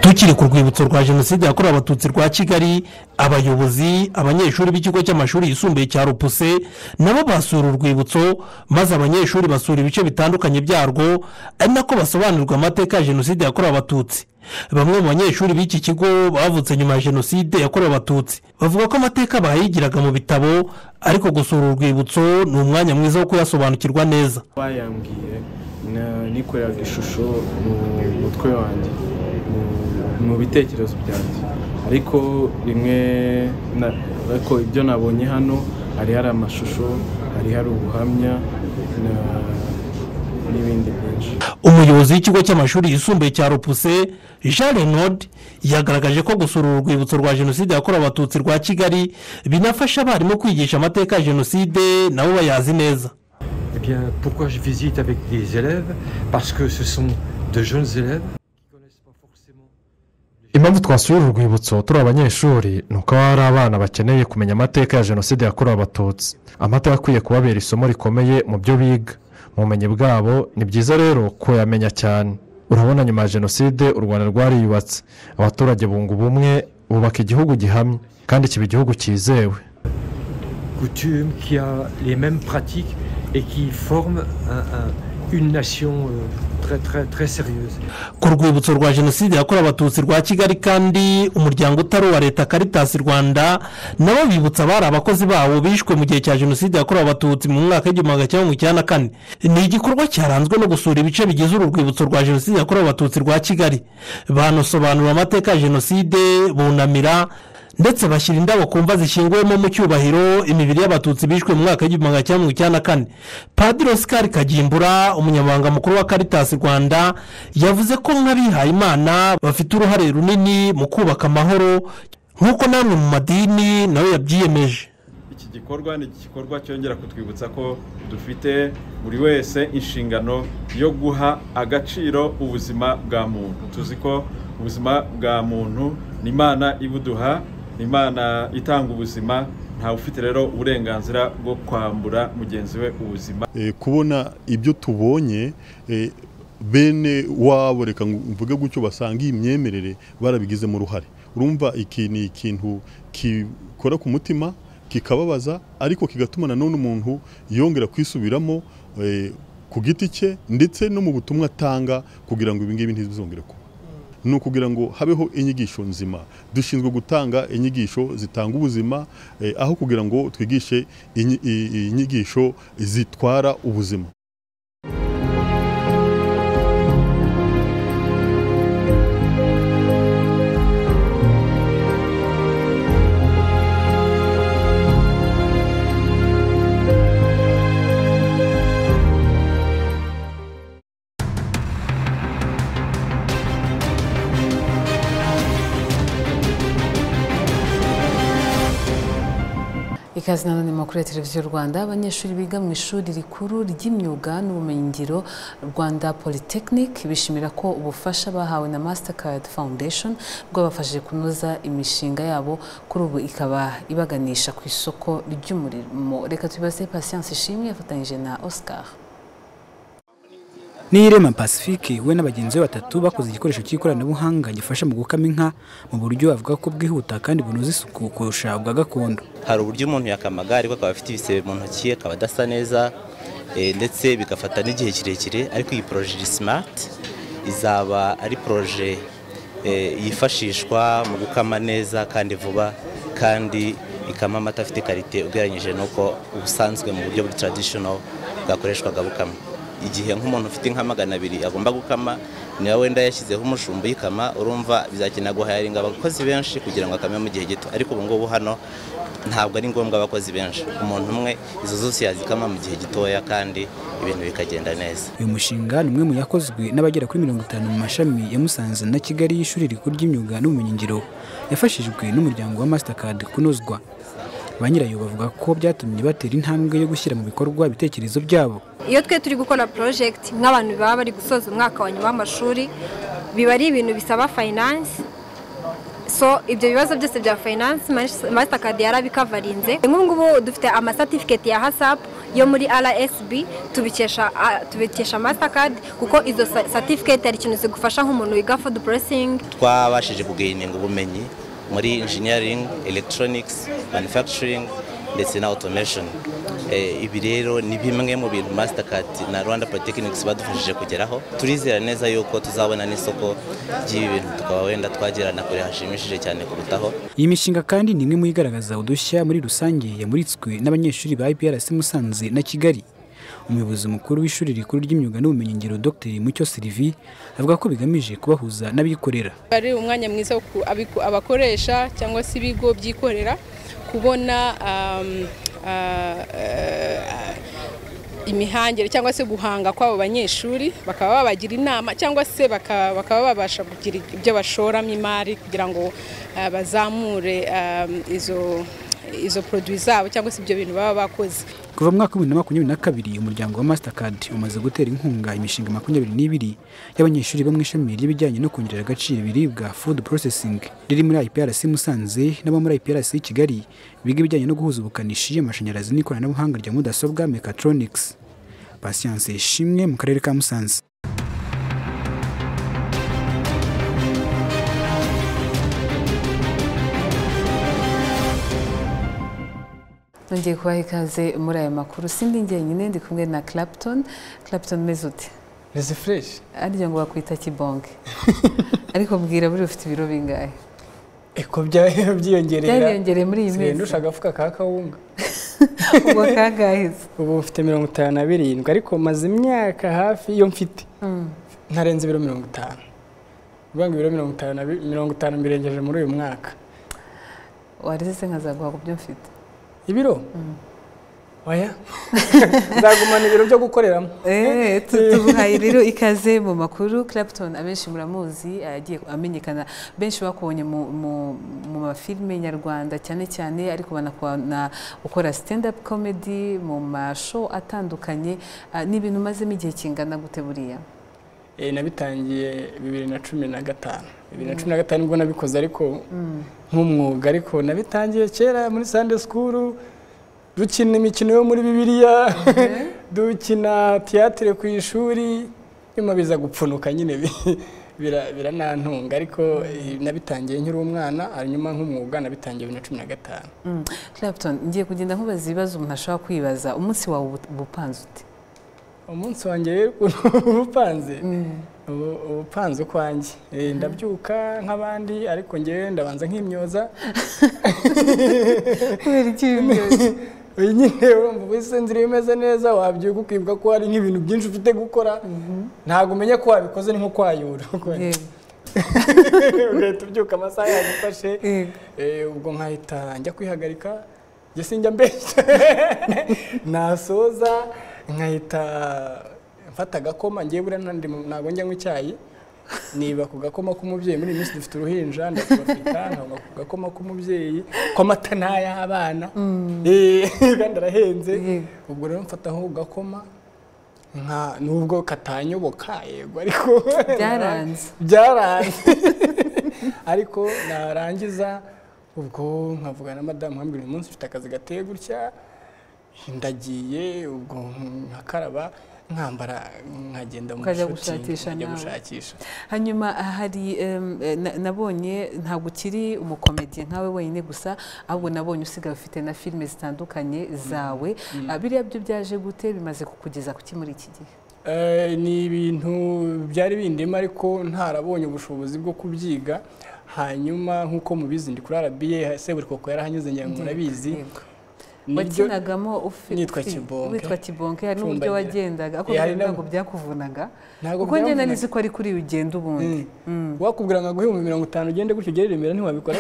tukiri ku rwibutso rwa jenoside yakorewe abatutsi rwa kigali abayobozi abanyeshuri b'ikigo cy'amashuri yisumbuye cya rupuse nabo basura urwibutso maze abanyeshuri basura ibice bitandukanye byarwo ari nako basobanurirwa amateka ya jenoside yakorewe abatutsi bamwe mu banyeshuri b'iki kigo bavutse nyuma ya jenoside yakorewe abatutsi bavuga ko amateka bayigiraga mu bitabo ariko gusura urwibutso ni umwanya mwiza wo kuyasobanukirwa neza bayambwiye nikoreraga ishusho mu mutwe wanjye mu bitekerezo byanjye ariko rimwe ariko ibyo nabonye hano hari hari amashusho hari hari ubuhamya n'ibindi byinshi umuyobozi w'ikigo cy'amashuri yisumbuye cya rupuse jean renaud yagaragaje ko gusura uru rwibutso rwa jenoside yakorewe abatutsi rwa kigali binafasha abarimu kwigisha amateka ya jenoside nabo bayazi neza Eh bien, pourquoi je visite avec des élèves Parce que ce sont de jeunes élèves. impamvu twasura uru rwibutso turi abanyeshuri ni uko haba hari abana bakeneye kumenya amateka ya jenoside yakorewe abatutsi amateka akwiye kubabera isomo rikomeye mu byo biga mu bumenyi bwabo ni byiza rero kuyamenya cyane urabona nyuma ya jenoside u rwanda rwariyubatse abaturage bunga ubumwe bubaka igihugu gihamye kandi kiba igihugu cyizewe Coutume qui a les mêmes pratiques et qui forme un- un- une nation euh, très, très, très sérieuse. ku rwibutso rwa jenoside yakorewe abatutsi rwa kigali kandi umuryango utari uwa leta karitasi rwanda nabo bibutsa abari abakozi bawo bishwe mu gihe cya jenoside yakorewe abatutsi mu mwaka w'igihumbi magana cyenda mirongo icyenda na kane ni igikorwa cyaranzwe no gusura ibice bigize uru rwibutso rwa jenoside yakorewe abatutsi rwa kigali banasobanura amateka ya jenoside bunamira ndetse bashyira indabo ku mva zishyinguyemo mu cyubahiro imibiri y'abatutsi bishwe mu mwaka w'igihumbi magana cyenda mirongo icyenda na kane padiri osikari kagimbura umunyamabanga mukuru wa karitasi rwanda yavuze ko nk'abihayimana bafite uruhare runini mu kubaka amahoro nk'uko namwe mu madini nawe yabyiyemeje iki gikorwa ni igikorwa cyongera kutwibutsa ko dufite buri wese inshingano yo guha agaciro ubuzima bwa muntu tuzi ko ubuzima bwa muntu ni imana ibuduha ni imana itanga ubuzima ntawe ufite rero uburenganzira bwo kwambura mugenzi we ubuzima Eh, kubona ibyo tubonye eh, bene wabo reka ngu- mvuge gutyo basanga iyi myemerere barabigizemo uruhare urumva iki ni ikintu gikora ku mutima kikababaza ariko kigatuma nanone umuntu yongera kwisubiramo eh, ku giti cye ndetse no mu butumwa atanga kugira ngo ibi ngibi ntibizongere kuba ni ukugira ngo habeho inyigisho nzima dushinzwe gutanga inyigisho zitanga ubuzima eh, aho kugira ngo twigishe inyi- i- i- inyigisho zitwara ubuzima ikaze nanone makuru ya televiziyo rwanda abanyeshuri biga mu ishuri rikuru ry'imyuga n'ubumenyingiro rwanda polytechnic bishimira ko ubufasha bahawe na mastercard foundation bwabafashije kunoza imishinga yabo kuri ubu ikaba ibaganisha ku isoko ry'umurimo reka tubibaze patience ishimwe yafatanyije na oscar Nirema Pacifique we na bagenzi be batatu bakoze igikoresho cy'ikoranabuhanga gifasha mu gukama inka mu buryo bavuga ko bwihuta kandi bunoza isuku kurusha ubwa gakondo. hari uburyo umuntu yakama amagare ariko akaba afite ibisebe mu ntoki akaba adasa neza eh, ndetse bigafata n'igihe kirekire ariko iyi poroje iri simati izaba ari poroje eh, yifashishwa mu gukama neza kandi vuba kandi ikama amata afite karite ugereranyije n'uko ubusanzwe mu buryo bwa taradishono bwakoreshwaga bukama igihe nk'umuntu ufite inka magana abiri agomba gukama niba wenda yashyizeho umushumba uyikama urumva bizakenera guhayaringa abakozi benshi kugira ngo akame mu gihe gito ariko ubu ngubu hano ntabwo ari ngombwa abakozi benshi umuntu umwe izo zose yazikama mu gihe gitoya kandi ibintu bikagenda neza Uyu mushinga ni umwe mu yakozwe n'abagera kuri mirongo itanu mu mashami ya Musanze na Kigali y'ishuri rikuru ry'imyuga n'ubumenyingiro yafashijwe n'umuryango wa Mastercard kunozwa. Ba nyirayo bavuga ko byatumye batera intambwe yo gushyira mu bikorwa ibitekerezo byabo. iyo twe turi gukora porojegiti nk'abantu baba bari gusoza umwaka wa nyuma w'amashuri biba ari ibintu bisaba fayinansi so ibyo bibazo byose bya fayinansi masitakadi yarabikavarinze nk'ubungubu dufite amasatifiketi ya hasapu yo muri rsb tubikesha ah, tubikesha masitakadi kuko izo sa- satifiketi hari ikintu zigufasha nk'umuntu wiga fudu porosingi twabashije kugayininga ubumenyi muri engineering electronics manufacturing ndetse na automation Eh, ibi rero ni bimwe mu bintu mastercard na rwanda polytechnics badufashije kugeraho turizera neza yuko tuzabona n'isoko ry'ibi bintu tukaba wenda twagera na kure hashimishije cyane kurutaho Iyi mishinga kandi ni imwe mu igaragaza udushya muri rusange yamuritswe n'abanyeshuri ba IPRC Musanze na Kigali umuyobozi mukuru w'ishuri rikuru ry'imyuga n'ubumenyingiro dr mucyo sirivi avuga ko bigamije kubahuza n'abikorera ari umwanya mwiza ku abiku- abakoresha cyangwa se ibigo byikorera kubona um, ah, eh, imihangire cyangwa se guhanga kw'abo banyeshuri bakaba babagira inama cyangwa se baka- bakaba babasha kugira ibyo bashoramo imari kugira ngo ah, bazamure ah, izo izo poroduwi zabo cyangwa se ibyo bintu baba bakoze kuva mu mwaka w'ibihumbi na makumyabiri na kabiri umuryango wa mastercard umaze gutera inkunga imishinga makumyabiri n'ibiri y'abanyeshuri bo mu ishami ry'ibijyanye no kongerera agaciro ibiribwa food processing riri muri iprc musanze n'abo muri iprc kigali biga ibijyanye no guhuza ubukanishi amashanyarazi n'ikoranabuhanga rya mudasobwa mechatronics patience ishimwe mu karere ka musanze nongeye kubaha ikaze muri aya makuru sindi njyenyine ndi kumwe na clapton clapton umeze ute rezi fureshi aryo ngo bakwita kibonge ariko mbwira buriya ufite ibiro bingahe eko bya- byiyongerera Byariyongereye muri iyi Nsigaye minsi. ndusha agafuka ka kawunga ubu kangahize ubu mfite mirongo itanu na birindwi ariko maze imyaka hafi iyo mfite ntarenze ibiro mirongo itanu uvuga ngo ibiro mirongo itanu na bi- mirongo itanu mbirengeje muri uyu mwaka warize se nkazaguha ku byo mfite ibiro oya nzagumana ibiro byo gukoreramo Eh, tu- tuguhaye rero ikaze mu makuru clapton abenshi muramuzi agiye amenyekana benshi bakubonye mu- mu- mu mafilime nyarwanda cyane cyane ariko banakubona ukora stand up comedy mu mashow atandukanye Ah, ni ibintu umazemo igihe kingana gute buriya Eh, nabitangiye bibiri na cumi na gatanu bibiri na cumi na gatanu nibwo nabikoze ariko nk'umwuga ariko nabitangiye kera muri Sunday school dukina imikino yo muri bibiliya dukina tiyatire ku ishuri nyuma biza gupfunuka nyine bi- bira- biranantunga ariko eh, nabitangiye nkiri umwana hanyuma nk'umwuga nabitangiye bibiri na cumi na gatanu Mm. clapton ngiye kugenda nkubaza ibibazo umuntu ashobora kwibaza umunsi wawe ubu- uba upanze ute umunsi wanjye rero uba upanze Ubu- uba upanze ukwanjye Eh, ndabyuka nk'abandi ariko ngewe ndabanza nk'imyoza kubera iki imyoza uyu nyine wumva ubuse inzira iyo imeze neza wabyuka ukibuka ko hari nk'ibintu byinshi ufite gukora ntabwo umenya ko wabikoze ni nko kwayura ugahita ubyuka amasaha yagufashe Eh, ubwo nkahita njya kwihagarika njye sinjya mbeshya nasoza nkahita mfata agakoma ngewe buriya nta- ndi mu- ntabwo njya nywa icyayi niba ku gakoma k'umubyeyi muri iyi minsi dufite uruhinja ndakubafita nkaba ku gakoma k'umubyeyi kw'amata n'ay'abana Eh, kandi arahenze ubwo rero mfata nko ku gakoma nka nubwo katanyoboka yego ariko Byaranze. byaranze ariko narangiza ubwo nkavuga na madamu nkambwira uyu munsi mfite akazi gateye gutya ndagiye ubwo nkakaraba nkambara nkagenda mu Ukajya shooting, gushakisha nkajya nawe. gushakisha hanyuma hari em, eh, na- nabonye ntabwo ukiri umukomediye nkawe wenyine gusa ahubwo nabonye usigaye ufite na filime zitandukanye zawe Mm. Ah, biriya byo byaje gute bimaze kukugeza kuki muri iki gihe Eh, ni ibintu byari bindimo ariko ntarabonye ubushobozi bwo kubyiga hanyuma nk'uko mubizi ndi kuri RBA Seburikoko yarahanyuze ngira ngo murabizi Nibyo- wakinagamo ufi- nitwa ufi- Kibonke. witwa kibonke hari n'uburyo Cumbagira. wagendaga ako Yari na- ntabwo byakuvunaga Ntabwo kuko njye byamvunaga. nari nzi ko ari kuri uyu ugenda ubundi wakubwira ngo aguhe ibihumbi mirongo itanu ugende gutyo ugere i remera ntiwabikora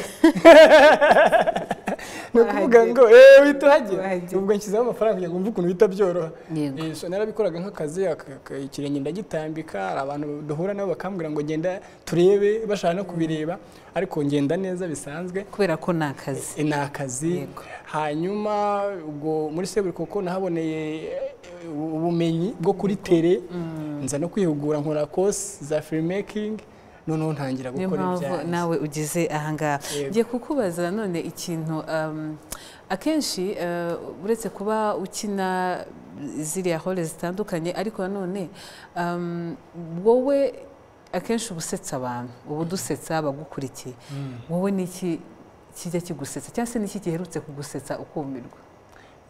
ni ukuvuga ngo eee wita uhagera ubwo nshyizeho amafaranga kugira ngo mve ukuntu bihita byoroha Yego. Eh, so narabikoraga nk'akazi aka- aka- ikirenge ndagitambika hari abantu duhura nabo bakambwira ngo genda turebe bashaka no kubireba ariko ngenda neza bisanzwe kubera ko ni akazi ni akazi hanyuma ubwo muri seburikoko nahaboneye eh, ubumenyi bwo kuri tere nza no kwihugura nkora kosi za filmmaking noneho ntangira niyo gukora mpamvu ibyanjye nawe ugize ahangaha ngiye kukubaza none ikintu um, akenshi uh, uretse kuba ukina ziriya hole zitandukanye ariko nanone um, wowe akenshi uba usetsa abantu uba udusetsa abagukurikiye wowe ni iki kijya kigusetsa cyangwa se ni iki giherutse kugusetsa ukumirwa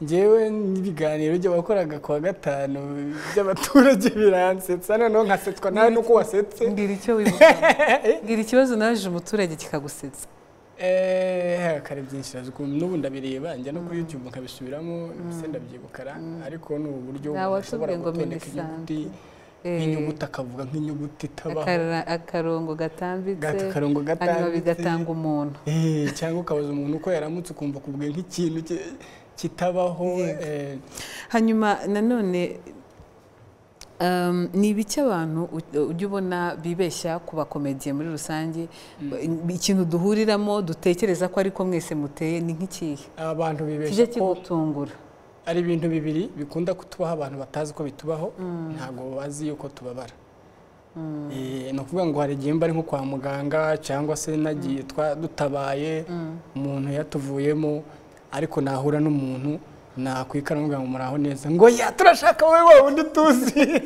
ngewe n'ibiganiro by'abakoraga ku wa gatanu by'abaturage biransetsa noneho nkasetswa nawe nuko wasetse mbwira icyo wibuka mbwira ikibazo naje umuturage kikagusetsa eeeh kare byinshi ukuntu n'ubu ndabireba njya no kuri yutube nkabisubiramo mbese ndabyibukara ariko ni uburyo Ntawe ushobora watubwiye ngo gutondeka inyuguti nk'inyuguti akavuga nk'inyuguti itabaho Akara- akarongo Gata- gatambitse akarongo hanyuma gatambitse. bigatanga umuntu Eh, cyangwa ukabaza umuntu uko yaramutse ukumva akubwiye nk'ikintu ki- kitabaho eh, hanyuma nanone um, ni ibiki abantu u- ujya ubona bibeshya ku bakomediye muri rusange ikintu duhuriramo dutekereza ko ariko mwese muteye ni nk'ikihe abantu kijye bibeshya ko kigutungura ari ibintu bibiri bikunda kutubaho abantu batazi ko bitubaho ntabwo bazi yuko tubabara Eh, ni ukuvuga ngo hari igihe mba ari nko kwa muganga cyangwa se nagiye twa dutabaye umuntu yatuvuyemo ariko nahura n'umuntu nakwikana ngo muraho neza ngo ya turashaka wowe wa wundi tuzi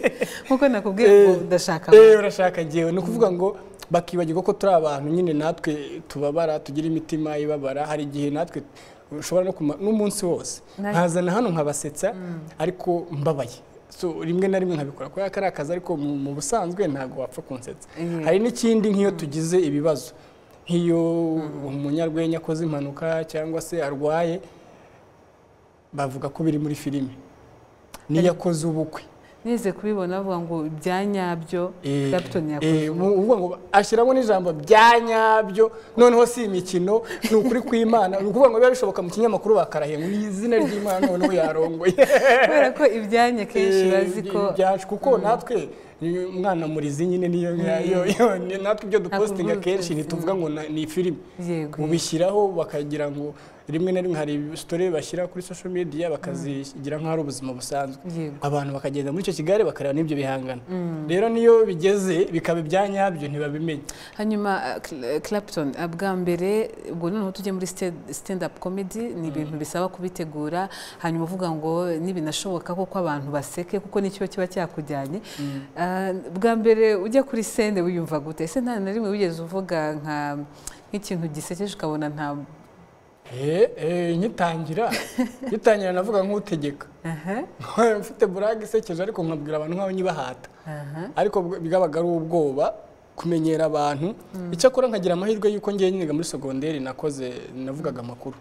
nkuko nakubwiye ngo udashaka eh urashaka ngewe ni ukuvuga ngo bakibagirwa ko turi abantu nyine natwe tubabara tugira imitima ibabara hari igihe natwe ushobora no kuma n'umunsi wose Na- nkazana hano nkabasetsa ariko mbabaye so rimwe na rimwe nkabikora kubera ko ari akazi ariko mu mu busanzwe ntabwo wapfa kunsetsa Mhm. hari n'ikindi nk'iyo tugize ibibazo nk'iyo umunyarwenya akoze impanuka cyangwa se arwaye bavuga ko biri muri filime n'iyo akoze ubukwe nize kubibona bavuga ngo ibya nyabyo captain yakoze Eh, mu- uvuga ngo ashyiramo n'ijambo bya nyabyo noneho si imikino ni ukuri kw'imana ni ukuvuga ngo biba bishoboka mu kinyamakuru bakarahiye ngo ni izina ry'imana noneho yarongoye kubera ko ibyanya kenshi Eh, bazi ko byacu kuko natwe ni umwana murizi nyine niyo yo yo ni- natwe ibyo dupostinga kenshi ntituvuga ngo na- ni filime Yego. ubishyiraho bakagira ngo rimwe na rimwe hari story bashyira kuri social media bakazigira nk'aho ari ubuzima busanzwe Yego. abantu bakagenda muri icyo kigare bakareba n'ibyo bihangano rero niyo bigeze bikaba ibya nyabyo ntibabimenya hanyuma uh, clapton uh, bwa mbere ubwo noneho tujye muri stand- stand up comedy ni ibintu bisaba kubitegura hanyuma uvuga ngo nibinashoboka koko abantu baseke kuko nicyo kiba cyakujyanye Uh, bwa mbere ujya kuri sende wiyumva gute ese nta na rimwe wigeze uvuga nka nk'ikintu gisekeje ukabona nta Eh, eh, ngitangira ngitangira navuga nk'utegeka mfite burage isekeje ariko nkabwira abantu nk'aho nyibahata ariko bw- bwabaga ari ubwoba kumenyera abantu icyakora nkagira amahirwe y'uko ngiye niga muri segonderi nakoze navugaga amakuru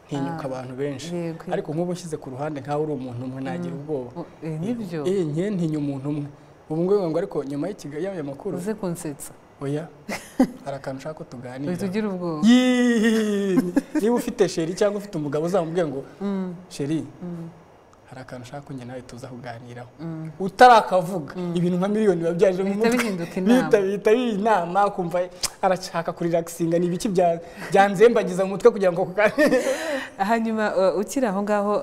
ntinyuka abantu benshi ariko nk'ubu nshyize ku ruhande nk'aho uri umuntu umwe nagira ubwoba nibyo eh nke ntinya umuntu umwe ubu ngubu ngo ariko nyuma y'ikigali y'ayo makuru uze kunsetsa oya hari akantu ushaka ko tuganira uhita ugira ubwoba Yee! niba ufite sheri cyangwa ufite umugabo uzamubwiye ngo Mm. sheri hari akantu ushaka ko njye nawe tuza kuganiraho utarakavuga ibintu nka miliyoni biba byaje mu mutwe bihita bihita biba inama kumva arashaka kuri relaxinga ni ibiki bya- byanzembagiza mu mutwe kugira ngo ako kanya hanyuma uh, ukiri aho ngaho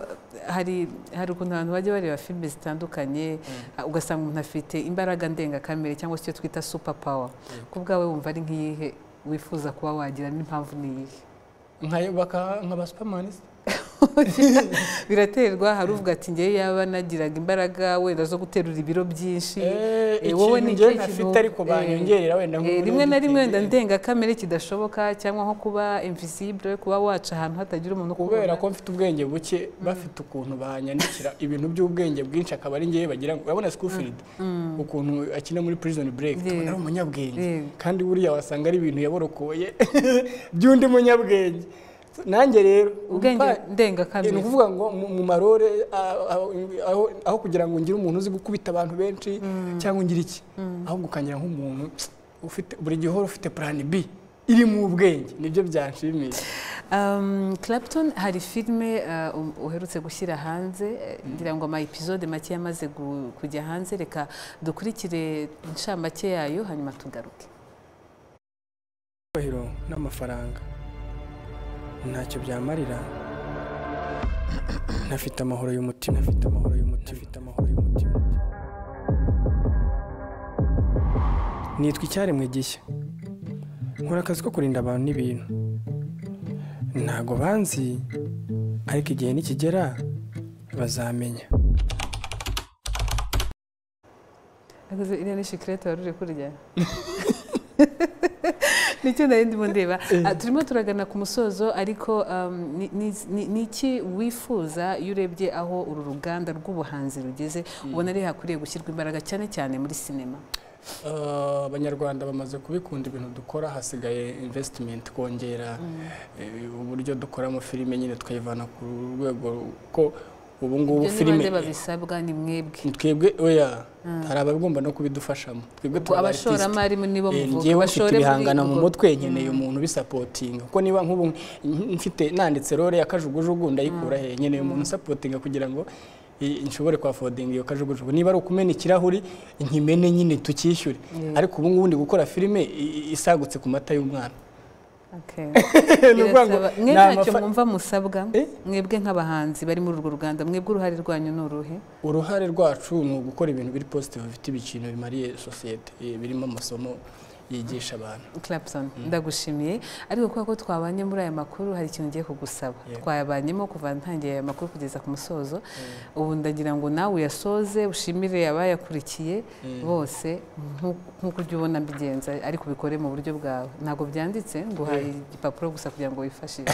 hari hari ukuntu abantu bajya bareba filime zitandukanye uh, ugasanga umuntu afite imbaraga ndengakamere cyangwa se icyo twita super power ku bwawe wumva ari nk'iyihe wifuza kuba wagira n'impamvu ni iyihe nkayo baka nkaba superman se? biraterwa hari uvuga ati ngewe yaba nagiraga imbaraga wenda zo guterura ibiro byinshi Eh, eh, wowe ikintu ni njyewe ikihe kintu- ntafite ariko eh, banyongerera wenda eh, nk'ubu rimwe na n'ubu rimwe wenda bitewe. ndengakamere kidashoboka cyangwa nko kuba invisible kuba waca ahantu hatagira umuntu kubera ko mfite ubwenge buke bafite ukuntu banyandikira ibintu by'ubwenge bwinshi akaba ari ngewe bagira ngo urabona Schofield ukuntu akina muri prison break tukabona ari umunyabwenge kandi buriya wasanga ari ibintu yaborokoye by'undi munyabwenge nanjye rero Ubwenge mpa- ndengakamere. ni ukuvuga ngo mu- mu marore ah, ah, aho- aho kugira ngo ngire umuntu uzi gukubita abantu benshi cyangwa ngire iki ahubwo ukangira nk'umuntu ufite buri gihe uhora ufite plan B iri mu bwenge nibyo byanshimisha Um, Clapton hari filime uh, um- uherutse gushyira hanze eh, ngira ngo ama episode make yamaze gu- kujya hanze reka dukurikire inshamake yayo hanyuma tugaruke icyubahiro n'amafaranga ntacyo byamarira ntafite amahoro y'umutima afite amahoro y'umutima afite amahoro y'umutima nitwa icyaremwe gishya nkora akazi ko kurinda abantu n'ibintu ntago banzi ariko igihe nikigera bazamenya Akoze iriya ni shikirete wari uri kurya nicyo nari ndimo ndeba Ah, turimo turagana ku musozo ariko um, ni- ni- ni- ni iki wifuza iyo urebye aho uru ruganda rw'ubuhanzi rugeze ubona ari hakwiriye gushyirwa imbaraga cyane cyane muri sinema abanyarwanda bamaze kubikunda ibintu dukora hasigaye invesitimenti kongera uburyo dukoramo filime nyine tukayivana ku rwego ko ubu ngubu filime filime babisabwa ni mwebwe twebwe oya hari abagomba no kubidufashamo twebwe Ubwo abashoramari nibo Eh, muvuga njyewe mfite bashore muri ibihangano mu ubwo- mutwe nkeneye umuntu ubisapotinga kuko niba nk'ubu mfite nanditse rore ya kajugujugu ndayikura he nkeneye umuntu usapotinga kugira ngo i- nshobore kwafodinga iyo kajugujugu niba ari ukumena ikirahuri nkimene nyine tukishyure ariko ubu ngubu ndi gukora filime i- i- isagutse ku mata y'umwana Okay. Ni ukuvuga ngo Birasaba- ni mwe ntacyo amafa- mwumva musabwa mwebwe nk'abahanzi bari muri urwo ruganda mwebwe uruhare rwanyu ni uruhe uruhare rwacu ni ugukora ibintu biri positive bifite ibiciro bimariye sosiyete eh, birimo amasomo yigisha abantu Clapton ndagushimiye ariko kubera ko twabanye muri aya makuru hari ikintu ngiye kugusaba twayabanyemo kuva ntangiye aya makuru kugeza ku musozo ubu ndagira ngo nawe uyasoze ushimire abayakurikiye Mm. bose nk'u- nk'uko ujya ubona mbigenza ariko ubikore mu buryo bwawe ntabwo byanditse nguhaye igipapuro gusa kugira ngo wifashishe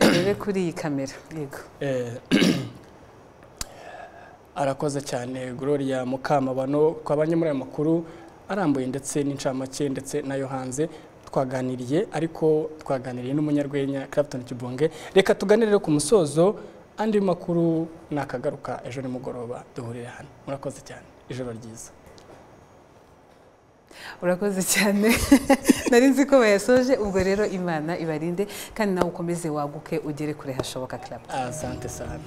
urebe kuri iyi kamera yego Eh, arakoze cyane Gloria Mukamabano twabanye muri aya makuru arambuye ndetse n'incamake ndetse nayo hanze twaganiriye ariko twaganiriye n'umunyarwenya Clapton Kibonge reka tuganire rero ku musozo andi makuru nakagaruka ejo nimugoroba duhurire hano murakoze cyane ijoro ryiza urakoze cyane nari nzi ko bayasoje ubwo rero imana ibarinde kandi nawe ukomeze waguke ugere kure hashoboka Clapton asante sana